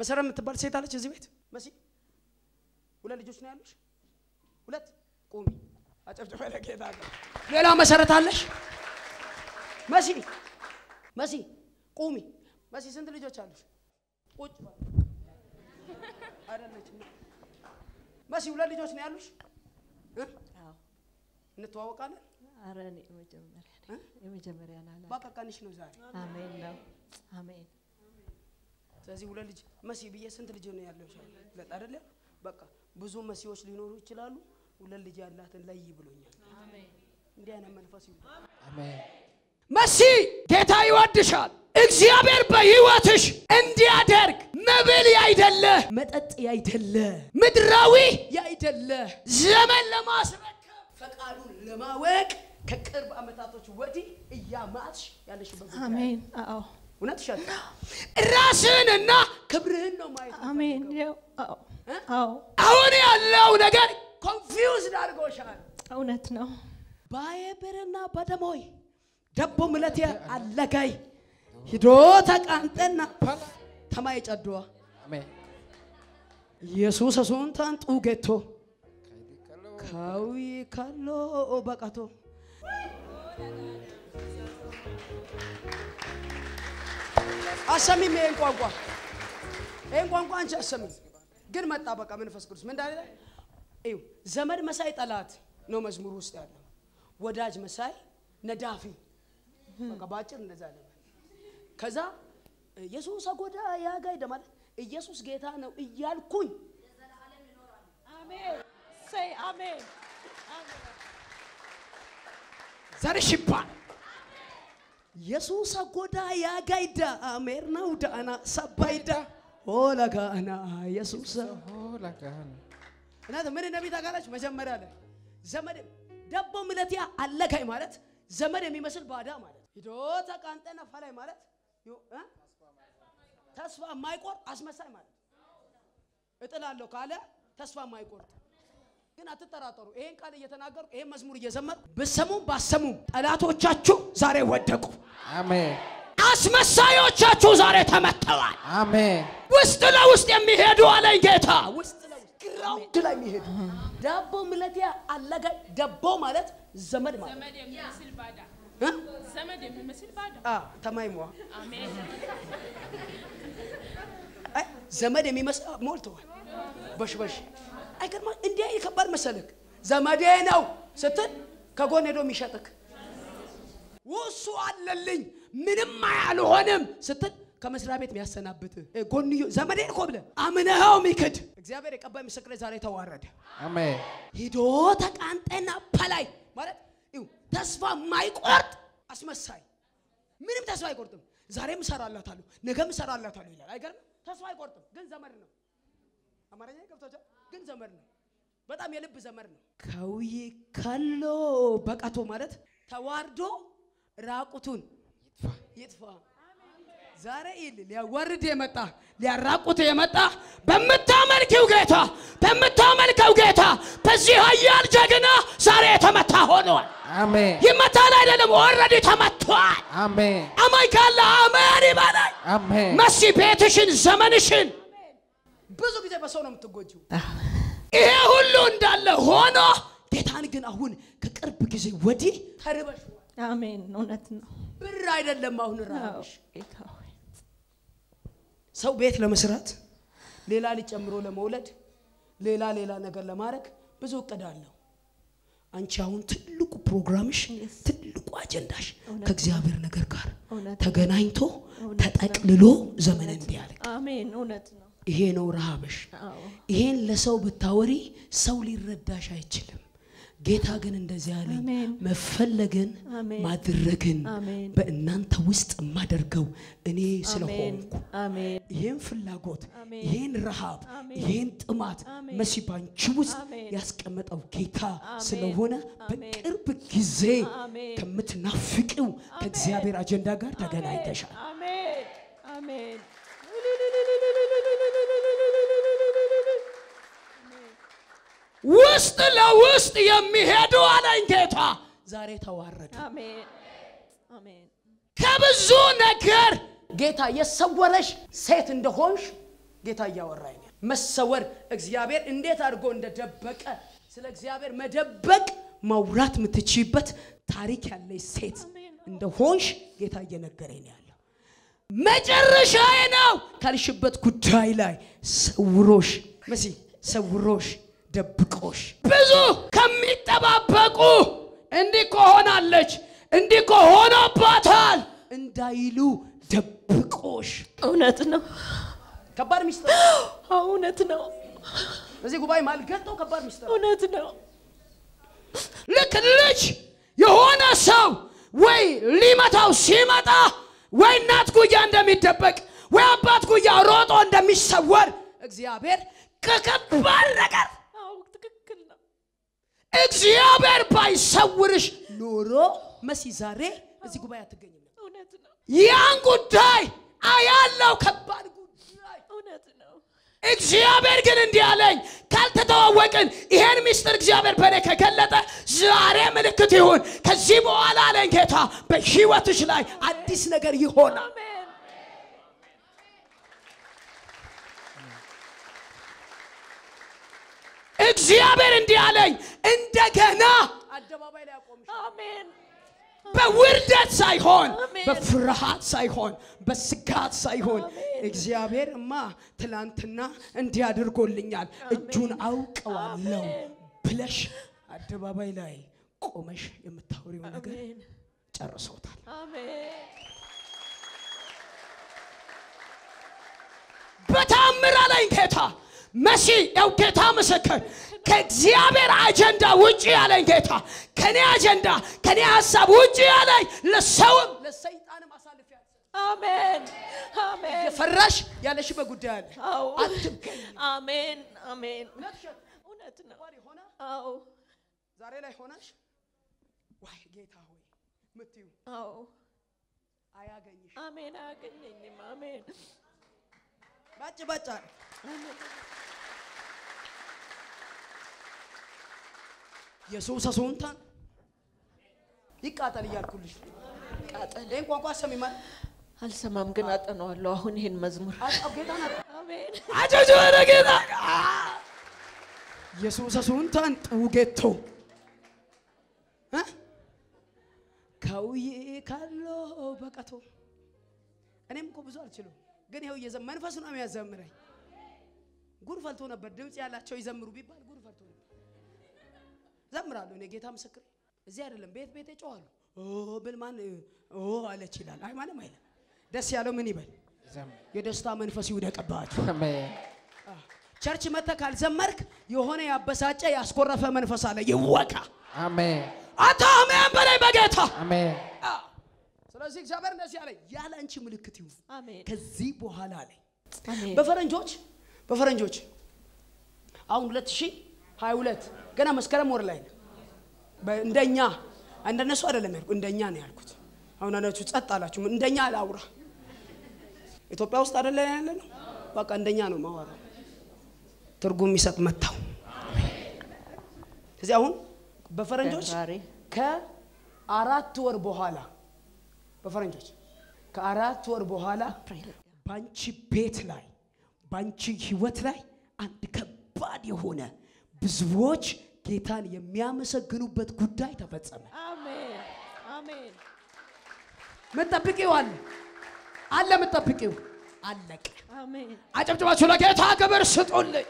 መሰረት የምትባል ሴት አለች እዚህ ቤት መሲ ሁለት ልጆች ነው ያሉሽ ሁለት ቁሚ አጨብጭበ ለጌታ ነው ሌላ መሰረት አለሽ መሲ መሲ ቁሚ መሲ ስንት ልጆች አሉሽ ቁጭ በል አይደለችም መሲ ሁለት ልጆች ነው ያሉሽ እ? አዎ። እንተዋወቃለን ኧረ እኔ የመጀመሪያ ነኝ። የመጀመሪያ ናላ በቃ ቀንሽ ነው ዛሬ አሜን ነው አሜን ስለዚህ ሁለት ልጅ መሲ ብዬ ስንት ልጅ ነው ያለው? ሁለት አይደለ? በቃ ብዙ መሲዎች ሊኖሩ ይችላሉ። ሁለት ልጅ ያላትን ለይ ብሎኛል። እንዲህ አይነት መንፈስ ይሁን። መሲ ጌታ ይወድሻል። እግዚአብሔር በሕይወትሽ እንዲያደርግ መብል ያይደለ መጠጥ ያይደለ ምድራዊ ያይደለ ዘመን ለማስረከብ ፈቃዱን ለማወቅ ከቅርብ ዓመታቶች ወዲህ እያማትሽ ያለሽበት ጉዳይ አሜን አዎ እውነት ይሻል ራስህንና ክብርህን ነው ማየት አሜን ያው አዎ አዎ አሁን ያለው ነገር ኮንፊውዝድ አድርጎሻል እውነት ነው ባየብርና በደሞይ ደቦ ምለት አለጋይ ሂዶ ተቃንጠና ተማይ ጨድዋ ኢየሱስ ሱንታን ጡጌቶ ካዊ ካሎ በቀቶ አሰሚም ይሄን ቋንቋ ይሄን ቋንቋ አንቺ አሰሚም ግን መጣ በቃ መንፈስ ቅዱስ ምን እንዳለ እዩ ዘመድ መሳይ ጠላት ነው መዝሙር ውስጥ ያለው ወዳጅ መሳይ ነዳፊ በቃ ባጭር እንደዛ አለ ከዛ ኢየሱስ አጎዳ ያጋይደ ማለት ኢየሱስ ጌታ ነው እያልኩኝ አሜን ሰይ አሜን ዘርሽ ይባል ኢየሱስ አጎዳ ያጋይዳ አሜር ነው ዳና ሰባይዳ ሆለጋና ኢየሱስ እናት ምን እንደሚል ታውቃላችሁ? መጀመሪያ ላይ ዘመድ ደቦ ምለትያ አለጋይ ማለት ዘመድ የሚመስል ባዳ ማለት ሂዶ ተቃንጠነ ፈላይ ማለት ዮ- እ? ተስፋ የማይቆርጥ አስመሳይ ማለት እጥላለሁ ካለ ተስፋ የማይቆርጥ ግን አትጠራጠሩ። ይሄን ቃል እየተናገሩ ይሄን መዝሙር እየዘመሩ ብሰሙም ባሰሙም ጠላቶቻችሁ ዛሬ ወደቁ። አሜን አስመሳዮቻችሁ ዛሬ ተመተዋል። አሜን ውስጥ ለውስጥ የሚሄዱ አለኝ ጌታ። ውስጥ ለውስጥ ግራውንድ ላይ የሚሄዱ ዳቦ ምለትያ አለጋይ ደቦ ማለት ዘመድ ማለት ዘመድ የሚመስል ባዳ እ? ዘመድ የሚመስል ባዳ አ ተማይሟ አሜን አይ ዘመድ የሚመስል ሞልተዋል። በሽበሽ አይገርማ እንዲህ ከባድ መሰልክ ዘመዴ ነው ስትል ከጎን ሄዶ የሚሸጥክ ውሱ አለልኝ ምንም አያልሆንም ስትል ከመስሪያ ቤት የሚያሰናብት ጎንዮ ዘመዴ እኮ ብለህ አምነኸው ሚክድ እግዚአብሔር የቀባይ ምስክሬ ዛሬ ተዋረደ። አሜን ሂዶ ተቃንጠና ፐላይ ማለት ይኸው ተስፋ የማይቆርጥ አስመሳይ ምንም ተስፋ አይቆርጥም። ዛሬም እሰራላታለሁ ነገም እሰራላታለሁ ይላል። አይገርም? ተስፋ አይቆርጥም፣ ግን ዘመድ ነው። አማርኛ ገብቶቻል? ግን ዘመድ ነው። በጣም የልብ ዘመድ ነው። ከውይ ካሎ በቃቶ ማለት ተዋርዶ ራቁቱን ይጥፋ። ዛሬ ይል ሊያዋርድ የመጣ ሊያራቁት የመጣ በምታመልኪው ጌታ በምታመልከው ጌታ በዚህ ኃያል ጀግና ዛሬ የተመታ ሆኗል። አሜን ይመታል አይደለም፣ ኦልሬዲ ተመቷል። አሜን አማኝ ካለ አሜን ይበላል። አሜን መሲ ቤትሽን፣ ዘመንሽን ብዙ ጊዜ በሰው ነው የምትጎጂው። ይሄ ሁሉ እንዳለ ሆኖ ጌታን ግን አሁን ከቅርብ ጊዜ ወዲህ ተርበሽ አሜን እውነት ነው ብር አይደለም አሁን አዎ ራብሽ ጌታ ሆይ ሰው ቤት ለመስራት ሌላ ልጅ ጨምሮ ለመውለድ ሌላ ሌላ ነገር ለማድረግ ብዙ እቅድ አለው። አንቺ አሁን ትልቁ ፕሮግራምሽ Yes. ትልቁ አጀንዳሽ እውነት ከእግዚአብሔር ነገር ጋር እውነት ተገናኝቶ እውነት ነው። ተጠቅልሎ ዘመን እንዲያልቅ አሜን እውነት ነው ይሄ ነው ረሃብሽ። አዎ ይሄን ለሰው ብታወሪ ሰው ሊረዳሽ አይችልም። ጌታ ግን እንደዚህ ያለኝ አሜን። መፈለግን አሜን። ማድረግን አሜን። በእናንተ ውስጥ የማደርገው እኔ አሜን ስለሆንኩ አሜን ይህን ፍላጎት አሜን። ይህን ረሃብ አሜን። ይህን ጥማት አሜን። መሲ ባንቺ ውስጥ አሜን። ያስቀመጠው ጌታ አሜን። ስለሆነ አሜን። በቅርብ ጊዜ አሜን። ከምትናፍቂው ከእግዚአብሔር አጀንዳ ጋር ተገናኝተሻል። አሜን አሜን ውስጥ ለውስጥ የሚሄዱ አለኝ ጌታ ዛሬ ተዋረዱ። አሜን አሜን ከብዙ ነገር ጌታ የሰወረሽ ሴት እንደሆንሽ ጌታ እያወራኝ ነው። መሰወር እግዚአብሔር እንዴት አድርጎ እንደደበቀ ስለ እግዚአብሔር መደበቅ ማውራት የምትችይበት ታሪክ ያለች ሴት እንደሆንሽ ጌታ እየነገረኝ ነው ያለው። መጨረሻዬ ነው ካልሽበት ጉዳይ ላይ ሰውሮሽ መሲ ሰውሮሽ ደብቆሽ ብዙ ከሚጠባበቁ እንዲህ ከሆናለች እንዲህ ከሆነባታል እንዳይሉ ደብቆሽ እውነት ነው። ከባድ ሚስጥር እውነት ነው። በዚህ ጉባኤ ማልገልጠው ከባድ ሚስጥር እውነት ነው። ልክ ልጅ የሆነ ሰው ወይ ሊመታው ሲመጣ ወይ እናት ጉያ እንደሚደበቅ ወይ አባት ጉያ ሮጦ እንደሚሰወር እግዚአብሔር ከከባድ ነገር አዎ ትክክል ነው። እግዚአብሔር ባይሰውርሽ ኖሮ መሲ ዛሬ እዚህ ጉባኤ አትገኝም። እውነት ነው። ያን ጉዳይ አያለው ከባድ ጉዳይ እውነት ነው። እግዚአብሔር ግን እንዲህ አለኝ፣ ካልተተዋወቅን ይሄን ምስጢር እግዚአብሔር በእኔ ከገለጠ ዛሬ ምልክት ይሁን። ከዚህ በኋላ አለኝ ጌታ በሕይወትሽ ላይ አዲስ ነገር ይሆናል። አሜን። እግዚአብሔር እንዲህ አለኝ፣ እንደገና አደባባይ ላይ አቆምሽ። አሜን። በውርደት ሳይሆን አሜን። በፍርሃት ሳይሆን በስጋት ሳይሆን አሜን። እግዚአብሔር እማ ትላንትና እንዲህ አድርጎልኛል እጁን አውቀዋለሁ አሜን። ብለሽ አደባባይ ላይ ቆመሽ የምታወሪው ነገር አሜን። ጨርሶታል። አሜን። በታምር አለኝ ጌታ መሲ ያው ጌታ ምስክር ከእግዚአብሔር አጀንዳ ውጭ ያለኝ ጌታ ከኔ አጀንዳ ከኔ ሀሳብ ውጭ ያለኝ ለሰውም ለሰይጣንም አሳልፌ አልሰጥም። አሜን። አሜን። የፈራሽ ያለሽበት ጉዳይ አለ። አዎ። አትገኝ አሜን። አሜን። እውነት ነው። ሆነ አዎ። ዛሬ ላይ ሆነሽ ዋይ ጌታ ሆይ ምትዩ አዎ። አያገኝሽ አሜን። አያገኘኝም። አሜን። ባጭ ባጭ አለ። አሜን። የሱሰ ሱንታን ይቃጠል እያልኩልሽ ቃጠል ይህን ቋንቋ ሰሚማል አልሰማም፣ ግን አጠነዋለሁ አሁን ይሄን መዝሙር። አጣው ጌታ ናት አሜን። አጀጆ ወደ ጌታ የሱሰ ሱንታን ጡጌቶ እ? ከውዬ ካሎ በቀቶ እኔም እኮ ብዙ አልችልም፣ ግን ይኸው እየዘ መንፈሱ ነው የሚያዘምረኝ። ጉድ ፈልቶ ነበር ድምፅ ያላቸው ይዘምሩ ቢባል ጉድ ፈልቶ ነበር። ዘምራለሁ እኔ ጌታ ምስክር። እዚህ አይደለም ቤት ቤት ጮኋለሁ። ኦ ብል ማን ኦ አለች ይላል። አይ ማንም አይልም። ደስ ያለው ምን ይበል? የደስታ መንፈስ ይውደቅባችሁ። ቸርች መጥተህ ካልዘመርክ የሆነ ያበሳጨ ያስኮረፈ መንፈስ አለ ይወቃ። አሜን አንተ አሜን በላይ በጌታ አሜን አ። ስለዚህ እግዚአብሔር እንደዚህ አለ፣ ያለ አንቺ ምልክት ይሁን አሜን። ከዚህ በኋላ አለ። አሜን። በፈረንጆች በፈረንጆች አሁን 2022 ገና መስከረም ወር ላይ ነው። በ- እንደኛ እንደነሱ አይደለም ያልኩት፣ እንደኛ ነው ያልኩት። አሁን አናችሁ ጸጥ አላችሁ። እንደኛ አላውራ። ኢትዮጵያ ውስጥ አይደለ ያለ ነው። በቃ እንደኛ ነው ማወራው። ትርጉም የሚሰጥ መታው። እዚህ አሁን በፈረንጆች ፌብራሪ ከአራት ወር በኋላ በፈረንጆች ከአራት ወር በኋላ አፕሪል ባንቺ ቤት ላይ ባንቺ ህይወት ላይ አንድ ከባድ የሆነ ብዙዎች ጌታን የሚያመሰግኑበት ጉዳይ ተፈጸመ። አሜን። አሜን። ምጠብቂው አለ አለ ምጠብቂው አለቀ። አሜን። አጨብጭባችሁ ለጌታ ክብር ስጡልኝ።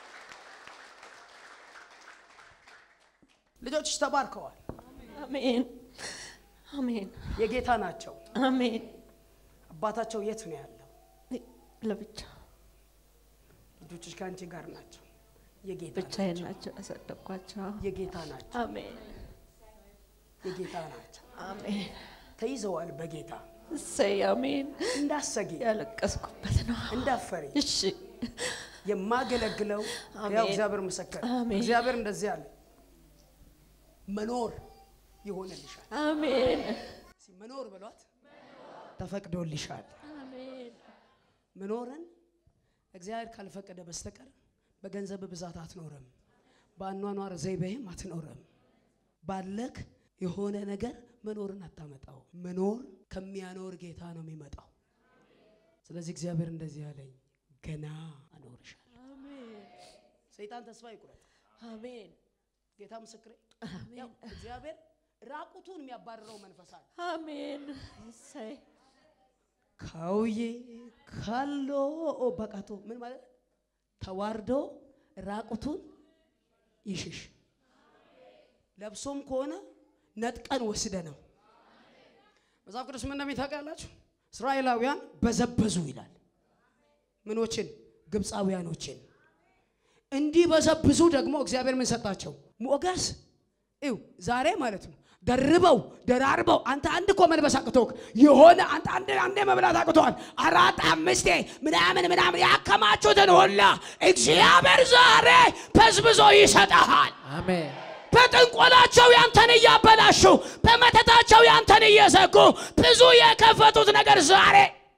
ልጆችሽ ተባርከዋል። አሜን። አሜን። የጌታ ናቸው። አሜን። አባታቸው የት ነው ያለው? ለብቻ ልጆችሽ ከአንቺ ጋር ናቸው። የጌታ ብቻዬን ናቸው። ናቸው ያሳደግኳቸው። የጌታ ናቸው። አሜን። የጌታ ናቸው። አሜን። ተይዘዋል በጌታ እሰይ አሜን። እንዳሰጊ ያለቀስኩበት ነው። እንዳፈሪ እሺ የማገለግለው አሜን። ያው እግዚአብሔር ምስክር አሜን። እግዚአብሔር እንደዚህ አለ መኖር ይሆንልሻል አሜን። እስኪ መኖር በሏት ተፈቅዶልሻል አሜን። መኖርን እግዚአብሔር ካልፈቀደ በስተቀር በገንዘብ ብዛት አትኖርም በአኗኗር ዘይቤህም አትኖርም ባለክ የሆነ ነገር መኖርን አታመጣው መኖር ከሚያኖር ጌታ ነው የሚመጣው ስለዚህ እግዚአብሔር እንደዚህ ያለኝ ገና አኖርሻለሁ። አሜን ሰይጣን ተስፋ ይቁረጥ። አሜን ጌታ ምስክሬ፣ ያው እግዚአብሔር ራቁቱን የሚያባርረው መንፈስ አለ። አሜን እሰይ ካውዬ ካሎ በቃቶ ምን ማለት ነው? ተዋርዶ ራቁቱን ይሽሽ። ለብሶም ከሆነ ነጥቀን ወስደ ነው። መጽሐፍ ቅዱስ ምን እንደሚል ታውቃላችሁ? እስራኤላውያን በዘበዙ ይላል። ምኖችን? ግብፃውያኖችን። እንዲህ በዘብዙ ደግሞ እግዚአብሔር ምን ሰጣቸው? ሞገስ። ይው ዛሬ ማለት ነው ደርበው ደራርበው አንተ አንድ እኮ መልበስ አቅቶክ የሆነ አንተ አንድ አንዴ መብላት አቅቶሃል። አራት አምስቴ ምናምን ምናምን ያከማቹትን ሁላ እግዚአብሔር ዛሬ በዝብዞ ይሰጠሃል። አሜን በጥንቆላቸው ያንተን እያበላሹ በመተታቸው ያንተን እየዘጉ ብዙ የከፈቱት ነገር ዛሬ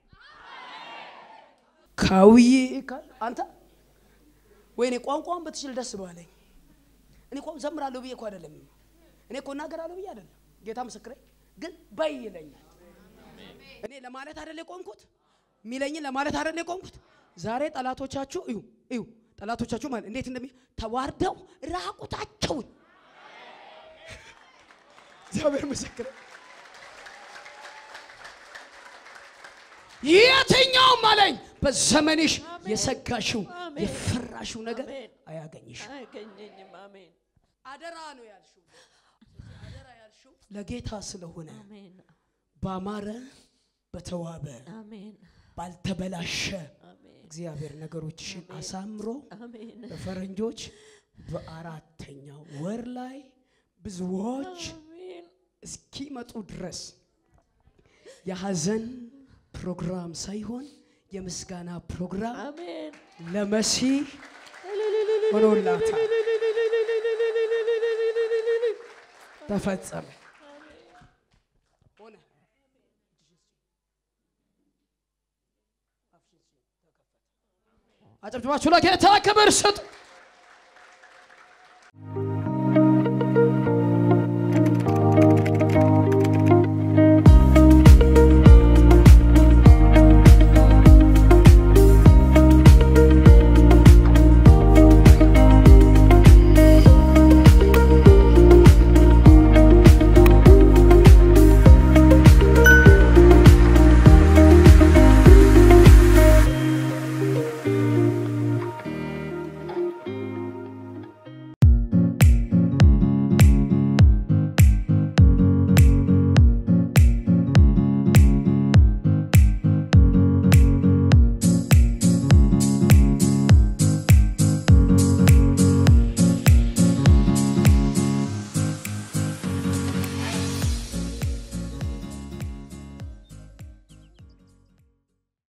ካውዬ ካል አንተ ወይኔ ቋንቋውን በትችል ደስ ባለኝ። እኔ እኮ ዘምራለሁ ብዬ እኮ አይደለም። እኔ እኮ እናገራለሁ ብዬ አይደለም። ጌታ ምስክሬ ግን በይ ይለኛል። እኔ ለማለት አይደለ የቆምኩት የሚለኝን ለማለት አይደለ የቆምኩት። ዛሬ ጠላቶቻችሁ እዩ እዩ ጠላቶቻችሁ ማለት እንዴት እንደሚ ተዋርደው ራቁታቸውን እግዚአብሔር ምስክር የትኛውም አለኝ በዘመንሽ የሰጋሽው አሜን። የፈራሽው ነገር አሜን። አያገኝሽ። አያገኘኝም አሜን አደራ ነው ያልሽው። አደራ ያልሽው ለጌታ ስለሆነ አሜን ባማረ በተዋበ አሜን ባልተበላሸ አሜን እግዚአብሔር ነገሮችሽን አሳምሮ አሜን በፈረንጆች በአራተኛው ወር ላይ ብዙዎች አሜን እስኪመጡ ድረስ የሐዘን ፕሮግራም ሳይሆን የምስጋና ፕሮግራም አሜን ለመሲህ ሆኖላታል፣ ተፈጸመ፣ ሆነ። አጨብጭባችሁ ለጌታ ክብር ስጡ።